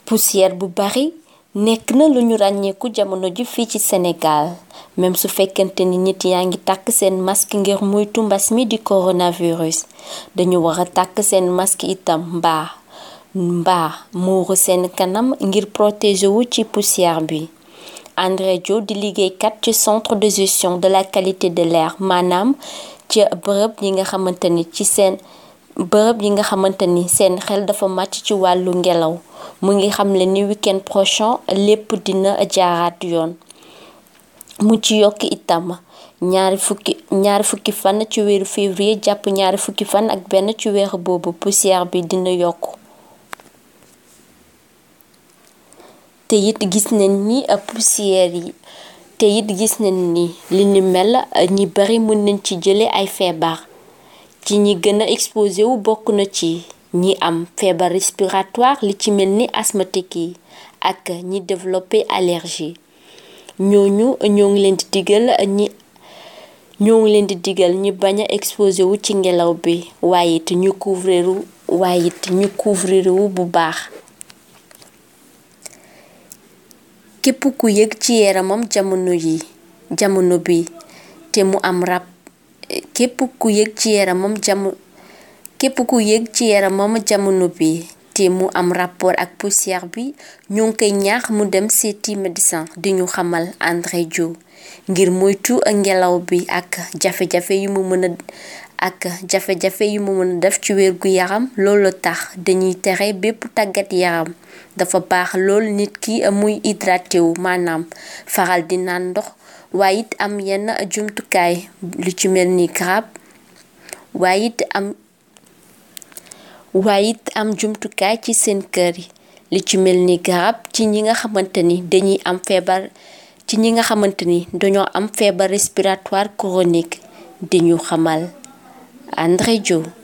poussière bu bari nekk na lu ñu ràññeeku jamono ji fii ci Sénégal même su fekkente ni nit yaa ngi tàkk seen masque ngir muytu mbas mi di coronavirus dañu war a tàkk seen masque itam mbaa mbaa muuru seen kanam ngir protéger wu ci poussière bi André Dio di liggéeykat ci centre de gestion de la qualité de l'air maanaam ci bërëb yi nga xamante ni ci seen bërëb yi nga xamante ni seen xel dafa màcc ci wàllu ngelaw mu ngi xamle ni week-end prochain lépp dina jaaraat yoon mu ci yokk itam ñaari fukki ñaari fukki fan ci weeru février jàpp ñaari fukki fan ak benn ci weeru boobu poussière bi dina yokk te it gis nañ ni poussière yi te it gis nañ ni li ni mel ñi bari mën nañ ci jële ay feebar ci ñi gën a exposé wu bokk na ci ñi am feebar respiratoire li ci mel ni asthmatique yi ak ñi développé allergie ñooñu ñoo ngi leen di digal ñi ñoo ngi leen di digal ñi bañ a exposé wu ci ngelaw bi waaye it ñu couvrir waaye it ñu couvrir wu bu baax képp ku yëg ci yaramam jamono yi jamono bi te mu am rab képp ku yëg ci yaramam jamono képp ku yëg ci yaramam jamono bi te mu am rapport ak poussière bi ñoo ngi koy ñaax mu dem seeti médecin di ñu xamal André Dio ngir moytu ngelaw bi ak jafe-jafe yu mu mën a ak jafe-jafe yu mu mën a def ci wér gu yaram loolu tax dañuy tere bépp tàggat yaram dafa baax lool nit ki muy hydraté wu maanaam faral di naan ndox waaye it am yenn jumtukaay lu ci mel ni garab waaye it am waaye it am jumtukaay ci seen kër yi li ci mel ni garab ci ñi nga xamante ni dañuy am feebar ci ñi nga xamante ni dañoo am feebar respiratoire chronique di ñu xamal André Dio